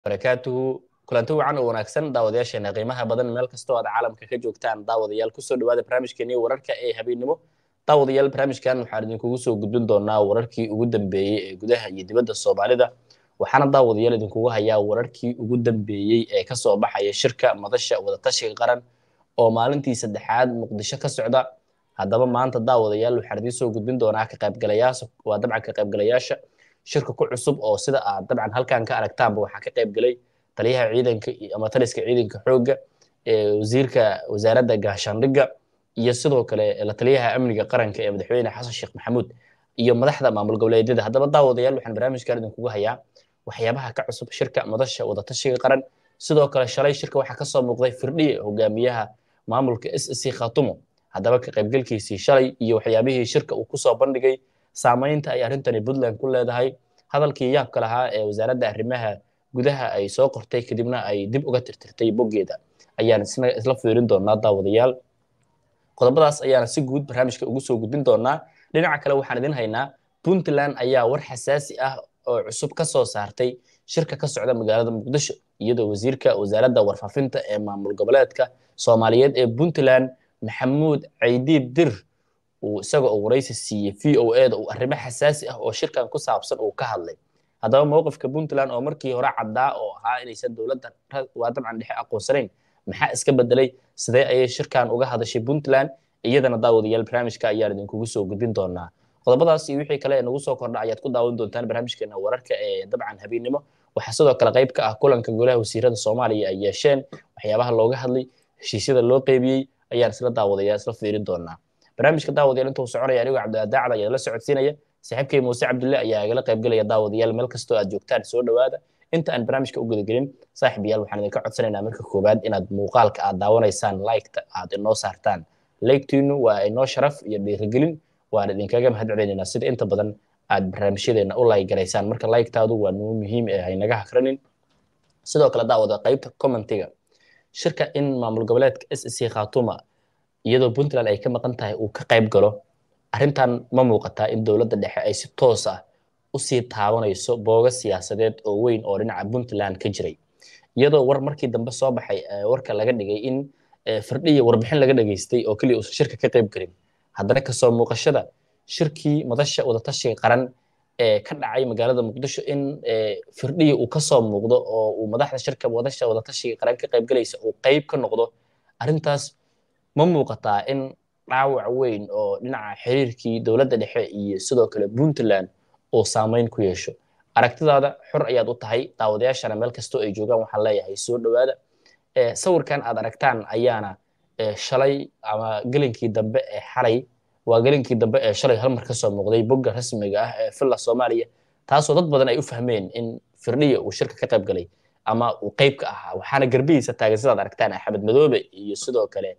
barakaatuhu kulanti wacan oo wanaagsan daawadayaasheena qiimaha badan meel kastoo aad caalamka ka joogtaan daawadayaal kusoo dhawaada barnaamijkeeni wararka ee habeennimo daawadayaal barnaamijkan waxaan idinkugu soo gudbin doonaa wararkii ugu dambeeyey ee gudaha iyo dibadda soomaalida waxaana daawadayaal idinkugu hayaa wararkii ugu dambeeyey ee kasoo baxaya shirka madasha wadatashiga qaran oo maalintii saddexaad muqdisho ka socda haddaba maanta daawadayaal waxaan idiin soo gudbin doonaa ka qaybgalayaasha waa dabcan ka qaybgalayaasha shirka ku cusub oo sida aad dabcan halkan ka aragtaanba waxaa ka qaybgalay taliyaha ciidanka ama taliska ciidanka xoogga wasiirka wasaaradda gaashaandhigga iyo sidoo kale la taliyaha amniga qaranka ee madaxweyne xasan sheekh maxamuud iyo madaxda maamul goboleedyada haddaba daawadayaal waxaan barnaamijkan idinkugu hayaa waxyaabaha ka cusub shirka madasha wadatashiga qaran sidoo kale shalay shirka waxaa kasoo muuqday firdhiye hogaamiyaha maamulka s c khatumo haddaba ka qaybgalkiisii shalay iyo waxyaabihii shirka uu kusoo bandhigay saamaynta ay arrintani puntland ku leedahay hadalkii yaabka lahaa ee wasaaradda arrimaha gudaha ay soo qortay kadibna ay dib uga tirtirtay boggeeda ayaan isla fiirin doonaa daawadayaal qodobadaas ayaana si guud barnaamijka ugu soo gudbin doonaa dhinaca kale waxaan idin haynaa puntland ayaa war xasaasi ah oo cusub ka soo saartay shirka ka socda magaalada muqdisho iyadoo wasiirka wasaaradda warfaafinta ee maamul goboleedka soomaaliyeed ee puntland maxamuud caydiid dir uu isaga oo waraysi siiyey v o eda uu arrimo xasaasi ah oo shirkan ku saabsan uu ka hadlay haddaba mowqifka puntland oo markii hore caddaa oo ahaa inaysan dowladda waa dabcan dhexe aqoonsanayn maxaa iska bedelay sidee ayay shirkan uga hadashay puntland iyadana daawadayaal barnaamijka ayaan idinkugu soo gudbin doonaa qodobadaas iyo wixii kale ee nagu soo kordha ayaad ku daawan doontaan barnaamijkeena wararka ee dabcan habeennimo waxaa sidoo kale qayb ka ah kulanka golaha wasiirada soomaaliya ay yeesheen waxyaabaha looga hadlay heshiisyada loo qeybiyey ayaan isla daawadayaa isla fiirin doonaa barnaamijka daawadayaal intuu soconaya anigoo cabdiadaacad ayaa la socodsiinaya saaxiibkay muuse cabdulle ayaa igala qaybgelaya daawadayaal meel kastoo aad joogtaan soo dhowaada inta aan barnaamijka u gudagelin saaxib yaal waxaan idinka codsanaynaa marka koowaad inaad muuqaalka aad daawanaysaan liketa aad inoo saartaan leygtiinu waa inoo sharaf iyo dhiirigelin waan idinkaga mahad celinaynaa sida inta badan aad barnaamijyadeena u laygaraysaan marka laygtaadu waa nuu muhiim ee haynaga hakranin sidoo kale daawada qaybta commentiga shirka in maamul goboleedka s c khatuma iyadoo puntland ay ka maqan tahay uu ka qayb galo arrintan ma muuqataa in dowladda dhexe ay si toos ah usii taabanayso booga siyaasadeed oo weyn oo dhinaca puntland ka jiray iyadoo war markii dambe soo baxay warka laga dhigay in firdhiya warbixin laga dhageystay oo keliya uusan shirka ka qayb gelin haddana kasoo muuqashada shirkii madasha wadatashiga qaran ee ka dhacay magaalada muqdisho in firdhiya uu kasoo muuqdo oo uu madaxda shirka madasha wadatashiga qaran ka qayb galaysa uu qayb ka noqdo arrintaas ma muuqataa in dhaawac weyn oo dhinaca xiriirkii dowladda dhexe iyo sidoo kale puntland uu saamayn ku yeesho aragtidaada xor ayaad u tahay daawadayaashana meel kastoo ay joogaan waxaan leeyahay soo dhowaada sawirkan aad aragtaan ayaana shalay ama gelinkii dambe ee xalay waa gelinkii dambe ee shalay halmar ka soo muuqday bogga rasmiga ah ee villa soomaaliya taasoo dad badan ay u fahmeen in firdhiya uu shirka ka qayb galay ama uu qayb ka ahaa waxaana garbihiisa taagan sidaad aragtaan axmed madoobe iyo sidoo kale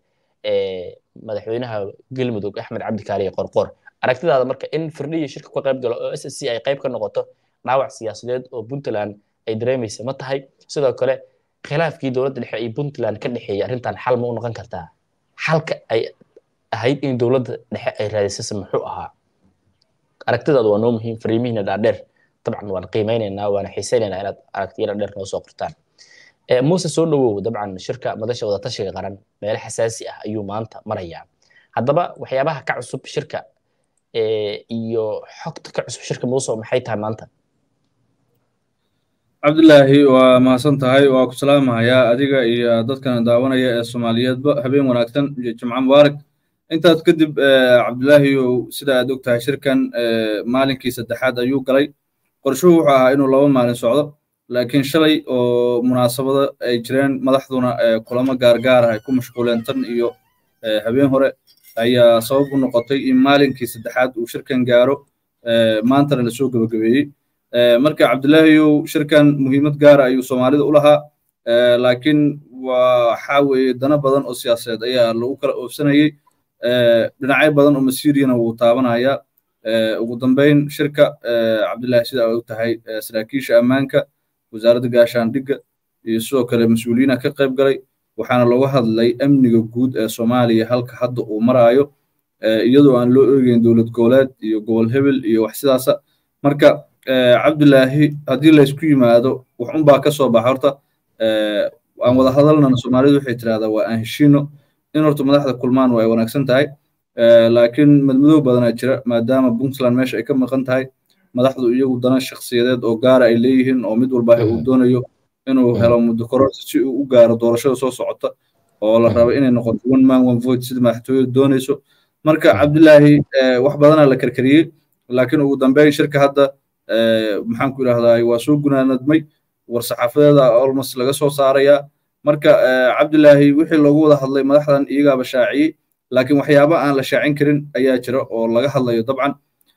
madaxweynaha galmudug axmed cabdikaaliye qorqor aragtidaada marka in firdhiya shirka ka qayb galo oo s c ay qayb ka noqoto dhaawac siyaasadeed oo puntland ay dareemaysa ma tahay sidoo kale khilaafkii dowladda dhexe iyo puntland ka dhexeeyay arrintan xal ma u noqon kartaa xalka ay ahayd in dowladda dhexe ay raadisase muxuu ahaa aragtidaada waa noo muhiim fariimihiina dhaadheer dabcan waan qiimeynaynaa waana xiisaynaynaa inaad aragtiyo dhaadheer noo soo qortaan muuse soo dhowow dabcan shirka madasha wadatashiga qaran meelo xasaasi ah ayuu maanta marayaa haddaba waxyaabaha ka cusub shirka iyo xogta ka cusub shirka muuse maxay tahay maanta cabdilaahi waa mahadsan tahay waa ku salaamahayaa adiga iyo dadkana daawanaya ee soomaaliyeedba habeen wanaagsan iyo jimco mubaarak intaas kadib cabdilaahiyow sida aad og tahay shirkan maalinkii saddexaad ayuu galay qorshuhu wuxuu ahaa inuu laba maalin socdo laakiin shalay oo munaasabado ay jireen madaxduna kulamo gaargaar ah ay ku mashquuleen tan iyo habeen hore ayaa sabab u noqotay in maalinkii saddexaad uu shirkan gaaro maantana lasoo gebagabeeyey marka cabdilaahiyow shirkan muhiimad gaara ayuu soomaalida u lahaa laakiin waxaa weeye dana badan oo siyaasadeed ayaa lagu kala oofsanayey dhinacyo badan oo masiiriyana wuu taabanaya ugu dambeyn shirka cabdilaahi sida ay u tahay saraakiisha ammaanka wasaaradda gaashaandhigga iyo sidoo kale mas-uuliyiina ka qayb galay waxaana looga hadlay amniga guud ee soomaaliya halka hadda uu maraayo iyadoo aan loo eegeyn dowlad goboleed iyo gobol hebel iyo wax sidaasa marka cabdilaahi haddii laysku yimaado wax unbaa ka soo baxa horta aan wada hadalnana soomaalidu waxay tirahdaa waa aan heshiino in horta madaxda kulmaan waa ay wanaagsan tahay laakiin madmadow badanaa jira maadaama puntland meesha ay ka maqan tahay madaxdu iyagu dana shakhsiyadeed oo gaara ay leeyihiin oo mid walba uu doonayo inuu helo muddo kororsi si uu u gaaro doorashada soo socota oo la rabo inay noqoto one man one vote sida madaxtooyadu doonayso marka cabdilaahi wax badanaa la karkariyey laakiin ugu dambeyn shirka hadda maxaan ku idhahdaa waa soo gunaanadmay war saxaafadeeda almost laga soo saarayaa marka cabdilaahi wixii loogu wada hadlay madaxdan iyagaaba shaaciyey laakiin waxyaaba aan la shaacin karin ayaa jira oo laga hadlayo dabcan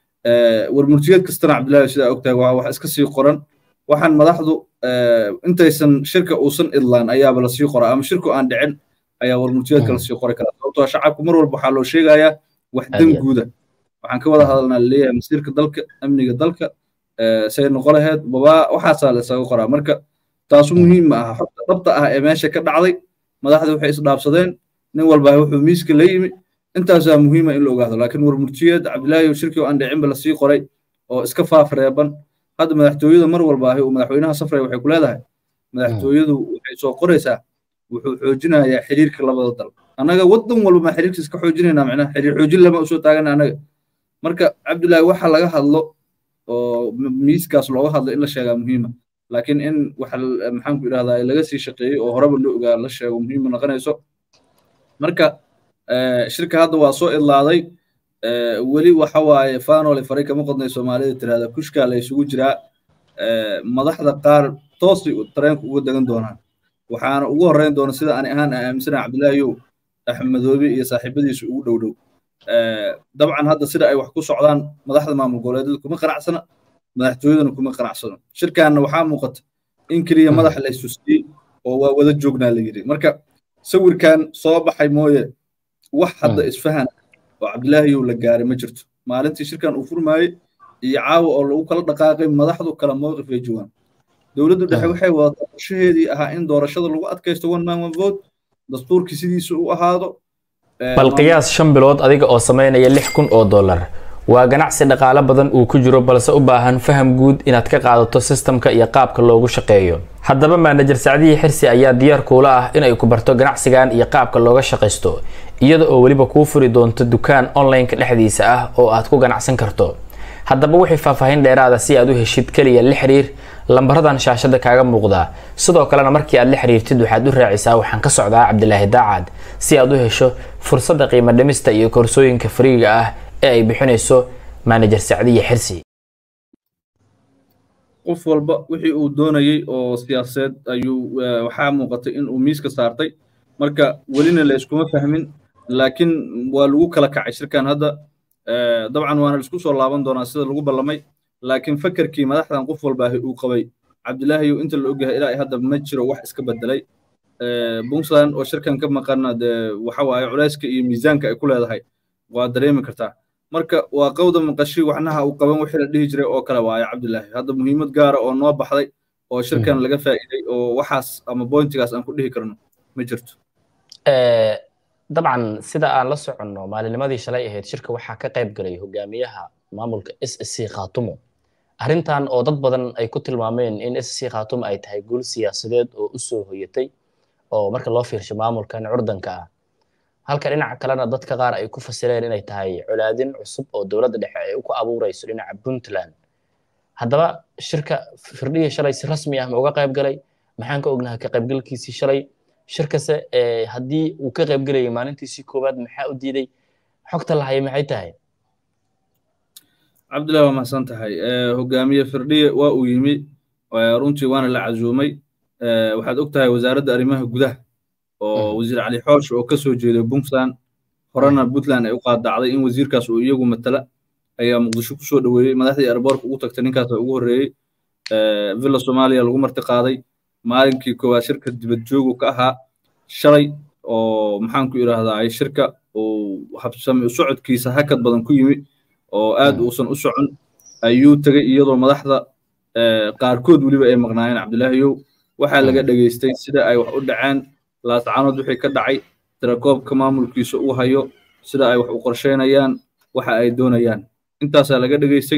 war murtiyeed kastana cabdilaahi sidaa ogtahay waa wax iska sii qoran waxaan madaxdu intaysan shirka uusan idlaan ayaaba lasii qoraa ama shirku aan dhicin ayaa war murtiyeedka lasii qori karaa sababtoo shacabku mar walba waxaa loo sheegayaa wax dan guuda waxaan ka wada hadalnaa laleeyahay masiirka dalka amniga dalka say noqo laheed babaa waxaasaa la isaga qoraa marka taasu muhiim ma aha xogta dhabta ah ee meesha ka dhacday madaxda waxay isdhaafsadeen nin walba wuxuu miiska la yimi intaasaa muhiima in la ogaado laakiin war murtiyeed cabdilaahi shirkii oo aan dhicinba lasii qoray oo iska faafreeban hadda madaxtooyada mar walba ahi uu madaxweynaha safray waxay ku leedahay madaxtooyadu waxay soo qoraysaa wuxuu xoojinayaa xiriirka labada dal annaga waddan walba ma xiriirka iska xoojinaynaa macnaha xiriir xoojin lama usoo taagana annaga marka cabdilaahi waxa laga hadlo oo miiskaas looga hadlo in la sheegaa muhiima laakiin in waxa maxaan ku idhahdaa laga sii shaqeeyey oo horeba loo ogaa la sheego muhiima noqonayso marka shirka hadda waa soo idlaaday weli waxa waaye fanole faray kama qodnay soomaalida tirahda kushkaa la isugu jiraa madaxda qaar toosay tareenka uga degan doonaan waxaana ugu horreyn doona sida ani ahaan aaminsana cabdilaahiyow axmedoobe iyo saaxiibadiisu ugu dhow dhow dabcan hadda sida ay wax ku socdaan madaxda maamul goboleedyada kuma qanacsana madaxtooyadana kuma qanacsano shirkaanna waxaa muuqata in keliya madaxa la isusiyey oo waa wada joognaa la yidhi marka sawirkan soo baxay mooye wax hadda isfahan oo cabdilaahiyow la gaaray ma jirto maalintii shirkan uu furmaayey iyo caawa oo lagu kala dhaqaaqay madaxdu kala mowqif ay joogaan dowladdu dhexe waxay wadataa qorshaheedii ahaa in doorashada lagu adkaysto one man one vote dastuurkii sidiisa u ahaado bal qiyaas shan bilood adiga oo samaynaya lix kun oo dollar waa ganacsi dhaqaale badan uu ku jiro balse u baahan faham guud inaad ka qaadato sistamka iyo qaabka loogu shaqeeyo haddaba maanajer sacdihii xirsi ayaa diyaar kuula ah inay ku barto ganacsigan iyo qaabka looga shaqaysto iyada oo weliba kuu furi doonto dukaan online-ka dhexdiisa ah oo aad ku ganacsan karto haddaba wixii faahfaahin dheeraada si aad u heshid keliya la xiriir lambaradan shaashada kaaga muuqdaa sidoo kalena markii aad la xiriirtid waxaad u raacisaa waxaan ka socdaa cabdilaahi daacad si aad u hesho fursadda qiimo dhimista iyo koorsooyinka fariiga ah ee ay bixinayso maanajer sacdiya xirsi qof walba wixii uu doonayey oo siyaasadeed ayuu waxaa muuqatay in uu miiska saartay marka welina la iskuma fahmin laakiin waa lagu kala kacay shirkan hadda dabcan waana laisku soo laaban doonaa sida lagu ballamay laakiin fakerkii madaxdan qof walba ahi uu qabay cabdilaahiyow inta la ogyahay ilaa hadda ma jiro wax iska bedelay puntland oo shirkan ka maqana dee waxa waaye culayska iyo miisaanka ay ku leedahay waa dareemi kartaa marka waa qawda maqashi waxnaha uu qaban wixii la dhihi jiray oo kale waaye cabdilaahi hadda muhiimad gaara oo noo baxday oo shirkan laga faa'iiday oo waxaas ama bointigaas aan ku dhihi karno ma jirto dabcan sida aan la soconno maalinimadii shalay ahayd shirka waxaa ka qayb galay hogaamiyaha maamulka s s c khaatumo arrintan oo dad badan ay ku tilmaameen in s c khaatumo ay tahay guul siyaasadeed oo u soo hoyatay oo marka loo fiirsho maamulkan curdanka ah halka dhinaca kalena dadka qaar ay ku fasireen inay tahay colaadin cusub oo dowladda dhexe ay ku abuurayso dhinaca puntland haddaba shirka firdhihii shalay si rasmi ah ma uga qayb galay maxaan ka ognahay ka qaybgalkiisii shalay shirkase haddii uu ka qaybgelayay maalintiisii koowaad maxaa u diiday xogta lahaya maxay tahay cabdillahi waa mahadsan tahay hogaamiye firdhiye waa uu yimi runtii waana la casuumay waxaad og tahay wasaaradda arrimaha gudaha oo wasiir cali xoosh oo ka soo jeeday puntland horena puntland ay u qaadacday in wasiirkaas uu iyagu matala ayaa muqdisho kusoo dhoweeyey madaxdii airboorka ugu tagtay ninkaas ugu horreeyey villa soomaaliya lagu marti qaaday maalinkii koowaad shirka dibad joogu ka ahaa shalay oo maxaan ku idhaahdaa shirka uu habsami socodkiisa hakad badan ku yimi oo aad uusan u socon ayuu tegey iyadoo madaxda qaarkood weliba ay maqnaayeen cabdilaahiyow waxaa laga dhegaystay sida ay wax u dhaceen laascaanood wixii ka dhacay tirakoobka maamulkiisa uu hayo sida ay wax u qorsheynayaan waxa ay doonayaan intaasaa laga dhegaystay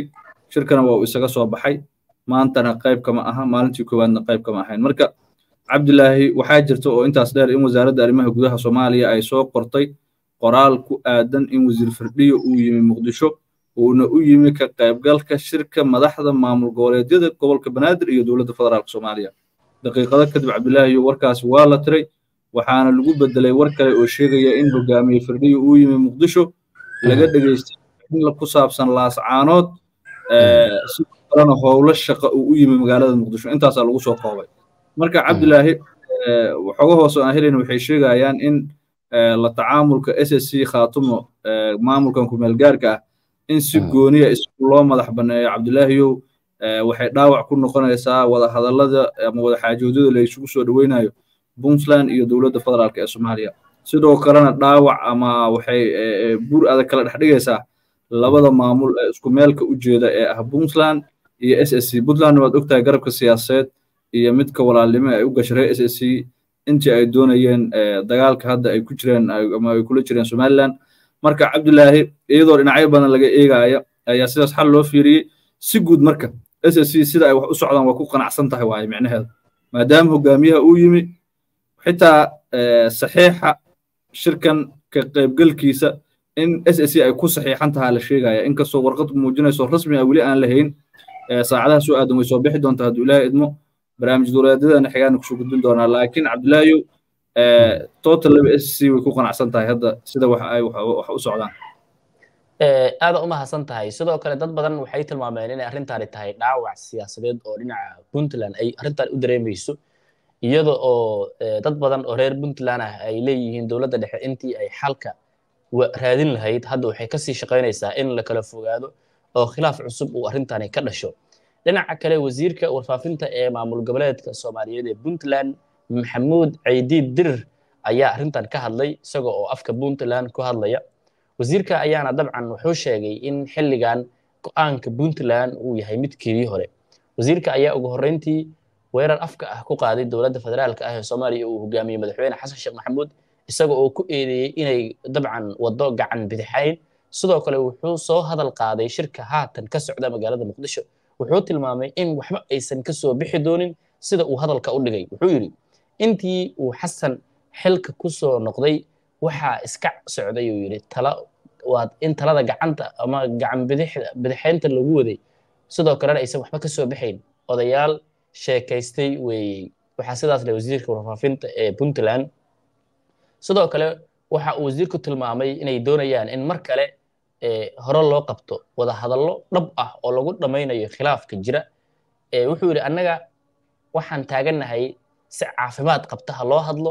shirkana waa uu isaga soo baxay maantana qayb kama aha maalintii koowaadna qayb kama ahayn marka cabdilaahi waxaa jirta oo intaas dheer in wasaaradda arrimaha gudaha soomaaliya ay soo qortay qoraal ku aadan in wasiir firdhiyo uu yimi muqdisho uuna u yimi ka qaybgalka shirka madaxda maamul goboleedyada gobolka banaadir iyo dowladda federaalka soomaaliya daqiiqado kadib cabdilaahiyo warkaasi waa la tiray waxaana lagu bedelay war kale oo sheegaya in hogaamiye firdhiyo uu yimi muqdisho laga dhegeystay in ku saabsan laascaanood sidoo kalena howlo shaqa uu u yimi magaalada muqdisho intaasaa lagu soo koobay marka cabdilaahi waxooga hoose aan helayna waxay sheegayaan in la tacaamulka s s c khaatumo maamulkan kumeel gaarka ah in si gooniya isku loo madax banneeyo cabdilaahiyow waxay dhaawac ku noqonaysaa wada hadallada ama wada xaajoodyada la isugu soo dhoweynayo puntland iyo dowladda federaalka ee soomaaliya sidoo kalena dhaawac ama waxay buur adag kala dhex dhigaysaa labada maamul ee isku meelka u jeeda ee ah puntland iyo s s c puntland waad ogtahay garabka siyaasadeed iyo midka walaalnimo ay u gashay s s c intii ay doonayeen dagaalka hadda ay ku jireen ama ay kula jireen somaliland marka cabdilaahi iyadoo dhinacyo badan laga eegaya ayaa sidaas xal loo fiiriyey si guud marka s s c sida ay wax u socdaan waa ku qanacsan tahay waaye micnaheedu maadaama hogaamiyaha uu yimi xitaa saxiixa shirkan ka qaybgalkiisa in s s c ay ku saxiixan tahaa la sheegaya inkastoo warqad muujinayso rasmi ah weli aan lahayn saacadaha soo aadan way soo bixi doontaa hadduu ilaahay idmo barnaamij dowladeedana xigaana kusoo gudbin doonaa laakiin cabdilaahiyow total laba s c way ku qanacsan tahay hadda sida wax ay wax u socdaan aada u mahadsan tahay sidoo kale dad badan waxay tilmaameen inay arrintaani tahay dhaawac siyaasadeed oo dhinaca puntland ay arrintan u dareemayso iyada oo dad badan oo reer puntland ah ay leeyihiin dowladda dhexe intii ay xalka raadin lahayd hadda waxay kasii shaqaynaysaa in la kala fogaado oo khilaaf cusub uu arrintani ka dhasho dhinaca kale wasiirka warfaafinta ee maamul goboleedka soomaaliyeed ee puntland maxamuud caydiid dirir ayaa arrintan ka hadlay isaga oo afka puntland ku hadlaya wasiirka ayaana dabcan wuxuu sheegay in xilligan go'aanka puntland uu yahay midkeedii hore wasiirka ayaa ugu horreyntii weerar afka ah ku qaaday dowladda federaalka ah ee soomaaliya uu hogaamiyey madaxweyne xasan sheekh maxamuud isaga oo ku eedeeyey inay dabcan waddo gacan bidixayn sidoo kale wuxuu soo hadal qaaday shirka haatan ka socda magaalada muqdisho wuxuu tilmaamay in waxba aysan ka soo bixi doonin sida uu hadalka u dhigay wuxuu yidhi intii uu xasan xilka ku soo noqday waxaa iska socday uu yidhi tala waad in talada gacanta ama gacan bidixaynta lagu waday sidoo kalena aysan waxba ka soo bixayn odayaal sheekaystay weeyey waxaa sidaas leh wasiirka warfaafinta ee puntland sidoo kale waxa uu wasiirku tilmaamay inay doonayaan in mar kale hore loo qabto wada hadallo dhab ah oo lagu dhammaynayo khilaafka jira wuxuu yidhi annaga waxaan taagannahay si caafimaad qabta ha loo hadlo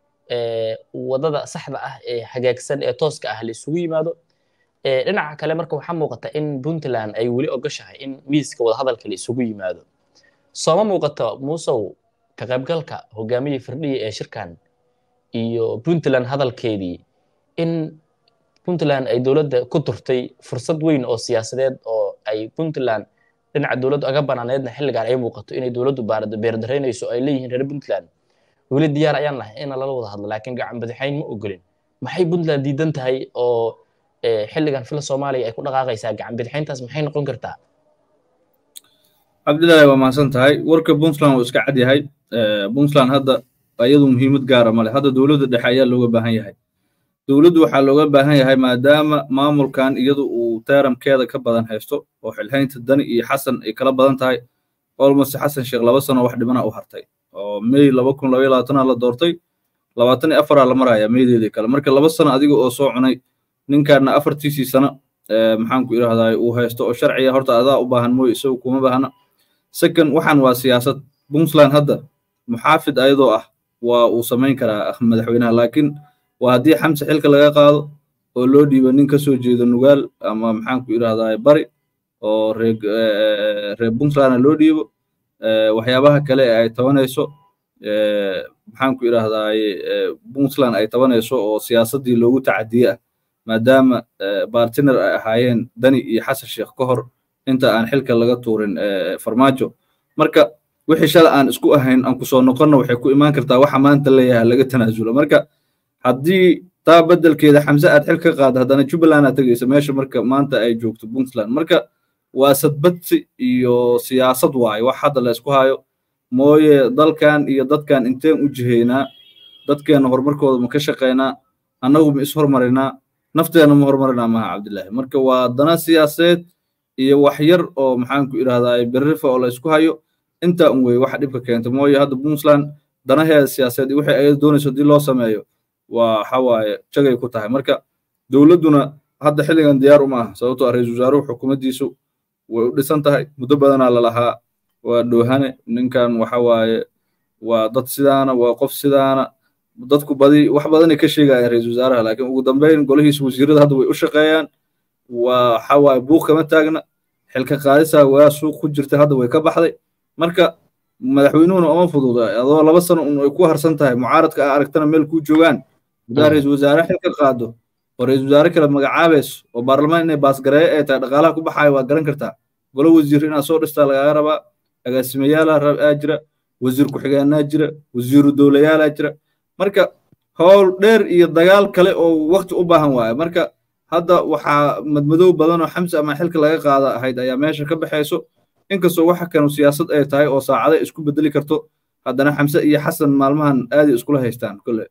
wadada saxda ah ee hagaagsan ee tooska ah la isugu yimaado dhinaca kale marka waxaa muuqata in puntland ay weli ogashahay in miiska wadahadalka la isugu yimaado sooma muuqato muusow ka qaybgalka hogaamiyii firdhiya ee shirkan iyo puntland hadalkeedii in puntland ay dowladda ku turtay fursad weyn oo siyaasadeed oo ay puntland dhinaca dowladdu aga banaaneedna xilligan ay muuqato inay dowladdu beerdaraynayso ay leeyihiin reer puntland weli diyaar ayaan nahay in lala wada hadlo laakiin gacan badaxayn ma ogolin maxay puntland diidan tahay oo xilligan fila soomaaliya ay ku dhaqaaqaysaa gacan badaxayntaas maxay noqon kartaa cabdillaahi waa mahadsan tahay warka puntland wuu iska cad yahay puntland hadda iyadu muhiimad gaara male hadda dowladda dhexe ayaa looga baahan yahay dowladdu waxaa looga baahan yahay maadaama maamulkan iyadu uu teeramkeeda ka badan haysto oo xilhaynta dani iyo xasan ay kala badan tahay olmost xasan sheekh laba sano wax dhibana u hartay oo may laba kun laba iyo labaatanaa la doortay labaatan iyo afaraa la maraya maydeedii kale marka laba sano adiga oo soo cunay ninkaana afartiisii sano maxaan ku idhahdaa uu haysto oo sharciga horta adaa u baahan mooye isagu kuma baahna second waxaan waa siyaasad puntland hadda muxaafid ayadoo ah waa uu samayn karaa madaxweynaha laakiin waa haddii xamse xilka laga qaado oo loo dhiibo nin ka soo jeedo nugaal ama maxaan ku idhahdaa bari oo reer reer puntlandna loo dhiibo waxyaabaha kale ee ay tabanayso maxaan ku idhahdaa puntland ay tabanayso oo siyaasaddii loogu tacadiye ah maadaama bartiner ay ahaayeen dani iyo xasan sheekh ka hor inta aan xilka laga tuurin farmaajo marka wixii shala aan isku ahayn aan kusoo noqonna waxay ku imaan kartaa waxa maanta leeyahay laga tanaasulo marka haddii taa beddelkeeda xamse aad xil ka qaada haddana jubbaland aad tegaysa meesha marka maanta ay joogto puntland marka waa sadbadsi iyo siyaasad waaye wax hadda la isku hayo mooye dalkan iyo dadkan inteen u jihaynaa dadkeenna horumarkooda ma ka shaqaynaa annagu ma ishormarinaa nafteenna ma hormarinaa maha cabdillaahi marka waa dana siyaasadeed iyo wax yar oo maxaanku idhahdaa berrifa oo la isku hayo intaa un weye waxa dhibka keenta mooye hadda puntland danaheeda siyaasadeed iyo wixii ayada doonayso haddii loo sameeyo waa waxa waaye jagay ku tahay marka dowladduna hadda xilligan diyaar uma ah sababtoo ah ra-iisul wasaaruhu xukuumaddiisu way u dhisan tahay muddo badanaa lalahaa waa dhoohane ninkan waxa waaye waa dad sidaana waa qof sidaana dadku badi wax badanay ka sheegayaan ra-iisul wasaaraha laakiin ugu dambeyn golihiisa wasiirada hadda way u shaqeeyaan waa waxa waaye buuq kama taagna xilka qaadisaa waa suuq ku jirta hadda way ka baxday marka madaxweynuhuna uma fududa adoo laba sano un ay ku harsan tahay mucaaradka a aragtana meel kuu joogaan haddaa ra-iisul wasaare xilka qaado oo ra-iisul wasaare kale magacaabayso oo baarlamaan inay baasgareeyo ay tahay dhaqaalaha ku baxayo waa garan kartaa golo wasiir inaad soo dhistaa lagaaga rabaa agaasimayaalaa aa jira wasiir ku-xigeenaa jira wasiiru dowlayaalaa jira marka howl dheer iyo dagaal kale oo wakti u baahan waaye marka hadda waxaa madmadow badan oo xamse ama xilka laga qaada ahayd ayaa meesha ka baxayso inkastoo waxa kanu siyaasad ay tahay oo saacada isku bedeli karto haddana xamse iyo xasan maalmahan aaday iskula haystaan kole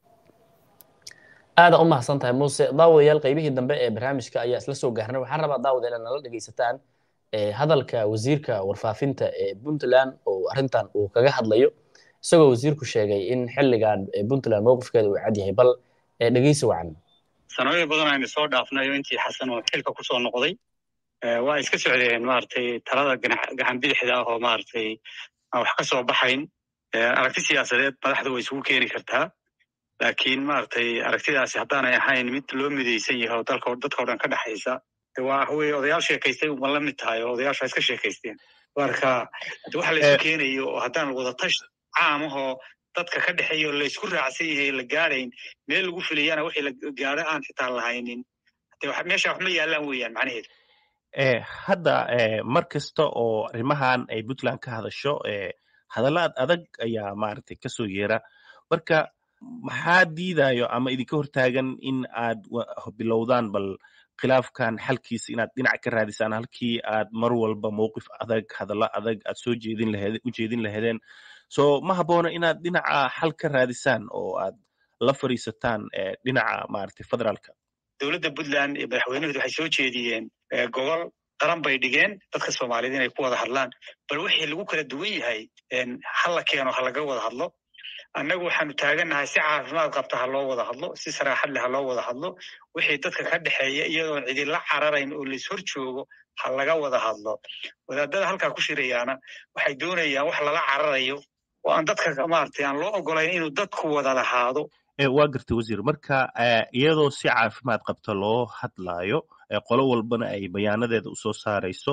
aada u mahadsan tahay muuse daawadayaal qaybihii dambe ee barnaamijka ayaa isla soo gaarnay waxaan rabaa daawadayaal inaad nala dhegaysataan hadalka wasiirka warfaafinta ee puntland oo arrintan uu kaga hadlayo isagoo wasiirku sheegay in xilligan puntland mowqifkeeda uu cad yahay bal dhegeysi wacan sanooyin badan aynu soo dhaafnayo intii xasan oo xilka kusoo noqday waa iska socdeen maaragtay talada gacan bidixda ah oo maaragtay aan wax ka soo baxayn aragti siyaasadeed madaxda way isugu keeni kartaa laakiin maaragtay aragtidaasi haddaanay ahayn mid loo midaysan yahay oo dalka dadka o dhan ka dhexaysa waa weye odayaal sheekaystay uma la mid tahay oo odayaasha iska sheekaysteen marka waxa la isu keenayo oo haddaan wada tash caamahoo dadka ka dhexeeya oo laysku raacsan yahay la gaarayn meel lagu filayana wixii la gaaro aan xitaa lahaynin meesha wax ma yaallaan weeyaan macnaheedu hadda mar kasta oo arrimahan ay puntland ka hadasho hadallad adag ayaa maaragtay kasoo yeera marka maxaa diidayo ama idinka hortaagan in aad bilowdaan bal khilaafkan xalkiisa inaad dhinac ka raadisaan halkii aad mar walba mowqif adag hadallo adag aad soo jeedin laheed u jeedin laheedeen so ma habboona inaad dhinaca xal ka raadisaan oo aad la fadhiisataan dhinaca maaragtay federaalka dowladda puntland iyo madaxweynuhooda waxay soo jeediyeen gobol qaran bay dhigeen dadka soomaaliyed inay ku wada hadlaan bal wixii lagu kala duwan yahay ha la keeno ha laga wada hadlo annagu waxaanu taagannahay si caafimaad qabta ha loo wada hadlo si saraaxad leh ha loo wada hadlo wixii dadka ka dhexeeya iyadoon cidila cararayn oo lais hor joogo ha laga wada hadlo wadaadada halkaa ku shirayaana waxay doonayaan wax lala cararayo oo aan dadka maaragtay aan loo ogolayn inuu dadku wada lahaado waa gartay wasiir marka iyadoo si caafimaad qabta loo hadlaayo qolo walbana ay bayaanadeeda usoo saarayso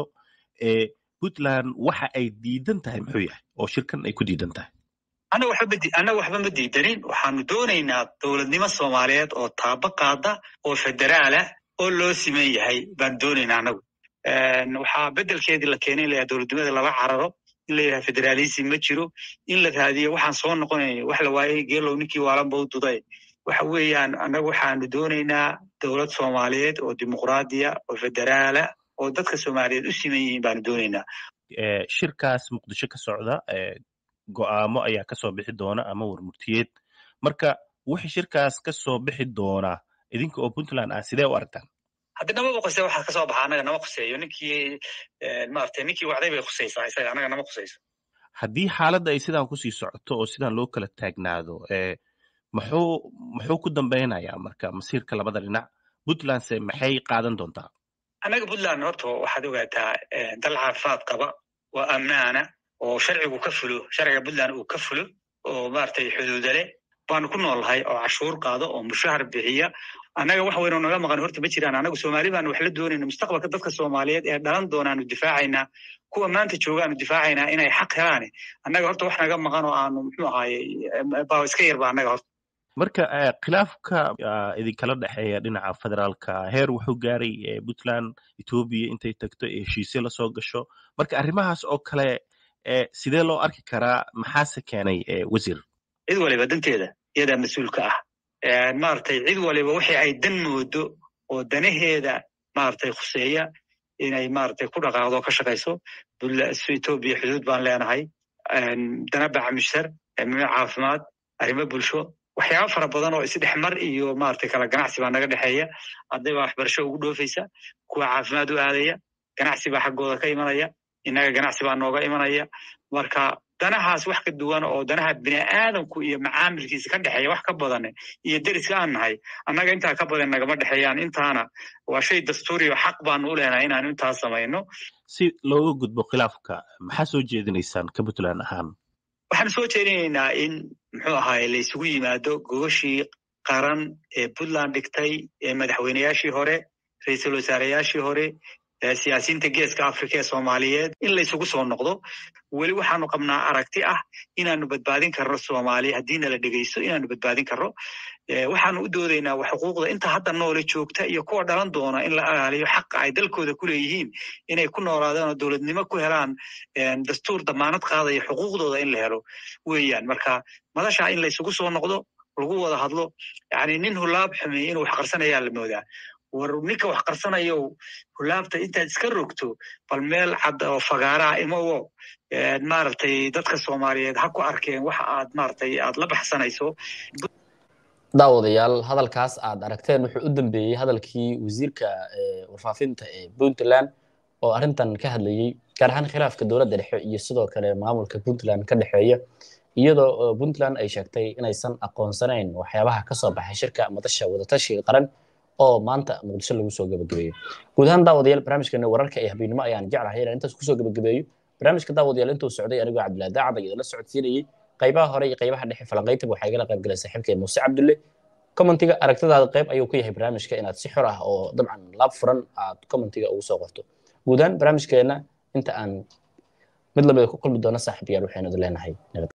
puntland waxa ay diidan tahay muxuu yahay oo shirkan ay ku diidan tahay annaga waxba ma diidanin waxaanu doonaynaa dowladnimo soomaaliyeed oo taaba qaada oo federaalah oo loo siman yahay baan doonaynaa annagu waxaa beddelkeedii la keenay in layaha dowladnimada lala cararo in la yidhaha federalism ma jiro in la raadiyo waxaan soo noqonayn wax la waayey geelow ninkii waalanba u duday waxa weeyaan annagu waxaanu doonaynaa dowlad soomaaliyeed oo dimuqraadiya oo federaala oo dadka soomaaliyeed u siman yihiin baanu doonaynaa shirkaas muqdisho ka socda go'aamo ayaa kasoo bixi doona ama warmurtiyeed marka wixii shirkaas ka soo bixi doona idinka oo puntland ah sidee u aragtaan haddi nama qusey waxaa kasoo baxa annaga nama khuseeyo ninkii maaragtay ninkii wacday bay khusaysaa isaga annaga nama khusayso haddii xaaladda ay sidaan kusii socoto oo sidaan loo kala taagnaado muxuu muxuu ku dambeynayaa marka masiirka labada dhinac puntlandse maxay qaadan doontaa annaga puntland horta waxaad ogaataa dal caafimaad qaba waa ammaana oo sharcigu ka fulo sharciga puntland uu ka fulo oo maaragtay xuduuda leh baanu ku noolnahay oo cashuur qaado oo mushahar bixiya annaga wax weynoo naga maqan horta ma jiraan annagu soomaali baanu wax la doonayna mustaqbalka dadka soomaaliyeed ee dhalan doonaanu difaacaynaa kuwa maanta joogaanu difaacaynaa inay xaq helaane annaga horta wax naga maqan oo aanu muxuu ahaaye baa iska yarba annaga horta marka khilaafka idinkala dhexeeya dhinaca federaalka heer wuxuu gaaray puntland etoobiya intay tagto ee heshiisyo lasoo gasho marka arrimahaas oo kale sidee loo arki karaa maxaase keenay wasiir cid waliba danteeda iyadaa mas-uulka ah maaragtay cid waliba wixii ay dan moodo oo danaheeda maaragtay khuseeya inay maaragtay ku dhaqaaqdo ka shaqayso etoobiya xuduud baan leenahay dana bacamishar arrimo caafimaad arrimo bulsho waxyaaba fara badan oo isdhexmar iyo maaragtay kala ganacsi baa naga dhexeeya arday baa waxbarasho ugu dhoofaysa kuwa caafimaad u aadaya ganacsi baa xaggooda ka imanaya innaga ganacsi baa nooga imanaya marka danahaas wax ka duwan oo danaha bini aadamku iyo macaamilkiisa ka dhexeeya wax ka badan iyo deriska aan nahay annaga intaa ka badan nagama dhexeeyaan intaana waa shay dastuuri oo xaq baanu u leenahay inaanu intaas samayno si looga gudbo khilaafka maxaa soo jeedinaysaan ka puntland ahaan waxaan soo jeedinaynaa in muxuu ahaay la isugu yimaado gogashii qaran ee puntland dhigtay ee madaxweyneyaashii hore ra-iisul wasaareyaashii hore siyaasiyiinta geeska africa ee soomaaliyeed in la isugu soo noqdo weli waxaanu qabnaa aragti ah inaanu badbaadin karno soomaaliya haddiina la dhegeysto inaanu badbaadin karno waxaanu u doodaynaa xuquuqda inta hadda noole joogta iyo kuwa dhalan doona in la ilaaliyo xaqa ay dalkooda ku leeyihiin inay ku noolaadaan oo dowladnimo ku helaan dastuur damaanad qaadaya xuquuqdooda in la helo weeyaan marka madashaa in la isugu soo noqdo lagu wada hadlo yani nin hulaab xumeey inuu wax qarsanayaa la moodaa war ninka wax qarsanayo hulaabta intaad iska rogto bal meel cad oo fagaaraa imowo maaragtay dadka soomaaliyeed ha ku arkeen waxa aad maaragtay aad la baxsanayso daawadayaal hadalkaas aad aragteen wuxuu u dambeeyey hadalkii wasiirka warfaafinta ee puntland oo arrintan ka hadlayey gaar ahaan khilaafka dowladda dhexe iyo sidoo kale maamulka puntland ka dhexeeya iyadoo puntland ay sheegtay inaysan aqoonsanayn waxyaabaha ka soo baxay shirka madasha wadatashiga qaran oo maanta muqdisho lagu soo gabagabeeyo guud ahaan daawadayaal barnaamijkeena wararka ee habeenimo ayaan jeclahay inaan intaas kusoo gabagabeeyo barnaamijka daawadayaal intuu socday anigoo cabdillah daacad idinla socodsiinayey qaybaha hore iyo qaybaha dhexe falanqaytaba waxaa igala qayb galay saaxiibkeen muuse cabdulle commentiga aragtidaada qayb ayuu ku yahay barnaamijka inaad si xor ah oo dabcan laab furan aad commentiga ugu soo qorto guud ahaan barnaamijkeena inta aan mid lamida ku kulmi doona saaxiibayaal waxaynu idin leenahay nabad